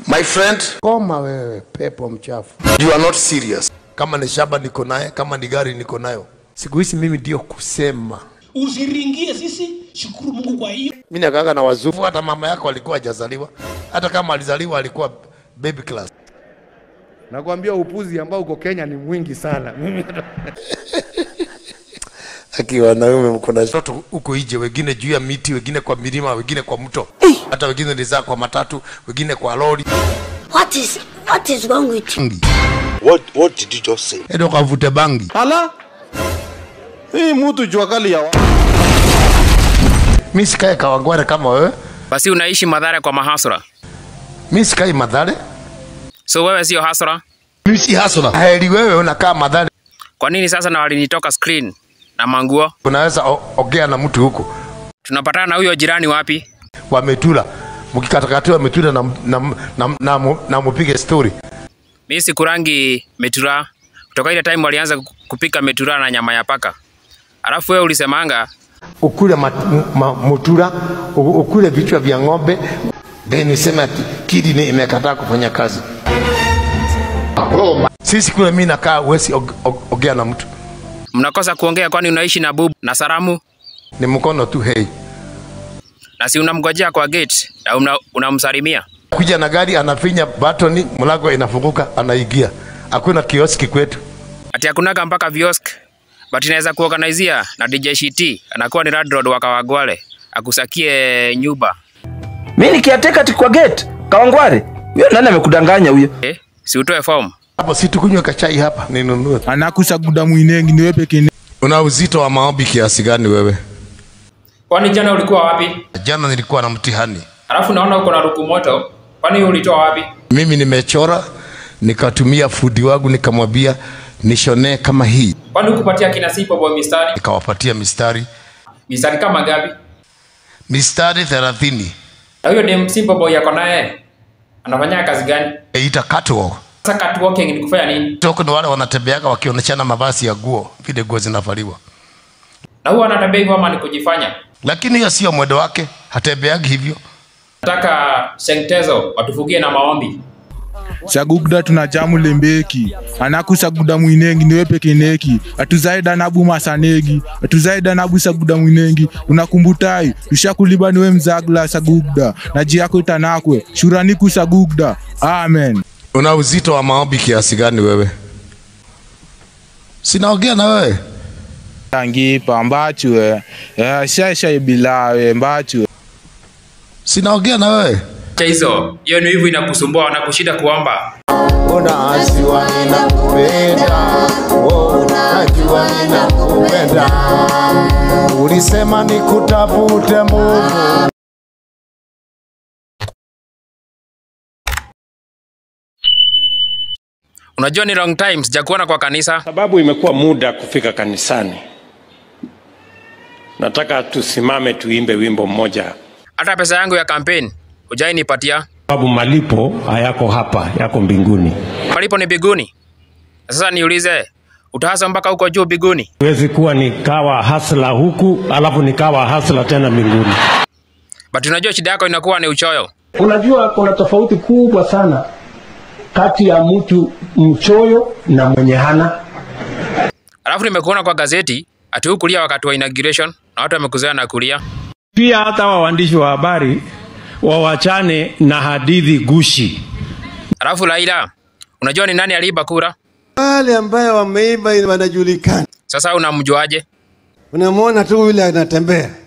My friend, Koma wewe, pepo mchafu. you are not serious. Kama ni shamba niko naye, kama ni gari niko nayo. Siku hizi mimi ndio kusema. usiringie sisi shukuru mungu kwa hiyo Mimi nakaanga na wazungu, hata mama yako alikuwa hajazaliwa. Hata kama alizaliwa alikuwa baby class. Nakwambia upuzi ambao uko Kenya ni mwingi sana. Mimi Aki wanaume mko na watoto huko nje, wengine juu ya miti, wengine kwa milima, wengine kwa mto, hata wengine ni za kwa matatu, wengine kwa lori. What is what is wrong with you? What what did you just say? Endo kavute bangi. Ala, hii mtu jua kali ya wa- Mimi sikae Kawangware kama wewe. Basi unaishi Madhare kwa mahasura, Mimi sikai Madhare. so wewe sio hasura. Mimi si hasula. Heri wewe unakaa Madhare. Kwa nini sasa na walinitoka screen na manguo? Unaweza o- ongea na mtu huko. Tunapatana na huyo jirani wapi? Wametula. Mkikatakatiwa metula na na na, na, na, na mupige story. Mimi sikurangi metura kutoka ile time walianza kupika metura na nyama ya paka. Alafu wewe ulisemanga Ukule mat, ma, mutura, u- ukule vichwa vya ng'ombe. Then niseme ati kidney imekataa kufanya kazi. Sisi kule mimi nakaa uwezi og- og- ongea na mtu. mnakosa kuongea, kwani unaishi na bubu na Saramu Ni mkono tu hey. na si unamgojea kwa gate na una- unamsalimia Kuja na gari anafinya batoni, mlango inafunguka, anaingia. Hakuna kioski kwetu. ati hakunaga mpaka viosk but inaweza kuorganizia na DJ Shiti anakuwa ni landlord wa Kawagware akusakie nyumba mi nikiateka ti kwa gate Kawangware, huyo nani amekudanganya huyo? eh? si utoe form Hapo si tukunywe kachai hapa ninunue. anakusaguda mwinengi niwe peke Una uzito wa maombi kiasi gani wewe? kwani jana ulikuwa wapi Jana nilikuwa na mtihani. alafu naona uko na ruku moto kwani ulitoa wapi Mimi nimechora nikatumia fudi wangu nikamwambia nishonee kama hii, kwani ukupatia kina Sipo boy mistari nikawapatia mistari mistari kama gapi mistari thelathini na huyo dem Sipo boy yako naye anafanya kazi gani ita catwalk. sasa catwalking ni kufanya nini Toko ni wale wanatembeaga wakionyeshana mavazi ya nguo vile nguo zinavaliwa, na huyo anatembea hivyo ama ni kujifanya lakini hiyo sio mwendo wake, hatembeagi hivyo. nataka sengtezo watufugie na maombi sagugda tunachamu lembeki anakusaguda mwinengi niwe peke neki atuzaida nabu masanegi atuzaida nabu saguda mwinengi unakumbutai tushakuliba niwe mzagla sagugda na ji yako itanakwe shurani kusagugda amen Una uzito wa maombi kiasi gani wewe? Sinaongea na wewe. tangipa mbachue shaisha bilawe mbachue Sinaongea na wewe. cha hizo hiyo ni hivyo inakusumbua na kushida kuomba Mbona asiwa ninakupenda, oh, unajua ninakupenda. Ulisema nikutafute Mungu. unajua ni long time sijakuona kwa kanisa sababu imekuwa muda kufika kanisani. Nataka tusimame tuimbe wimbo mmoja, hata pesa yangu ya kampeni hujai nipatia sababu malipo hayako hapa, yako mbinguni. malipo ni biguni sasa niulize utahasa mpaka huko juu biguni Huwezi kuwa nikawa hasla huku alafu nikawa hasla tena mbinguni. but unajua shida yako inakuwa ni uchoyo unajua kuna tofauti kubwa sana kati ya mtu mchoyo na mwenye hana alafu nimekuona kwa gazeti ati huu kulia wakati wa inauguration na watu wamekuzoea na kulia Pia hata wa waandishi wa habari wawachane na hadithi gushi. alafu laila unajua ni nani aliiba kura Wale ambayo wameiba wanajulikana, sasa unamjuaje unamwona tu yule anatembea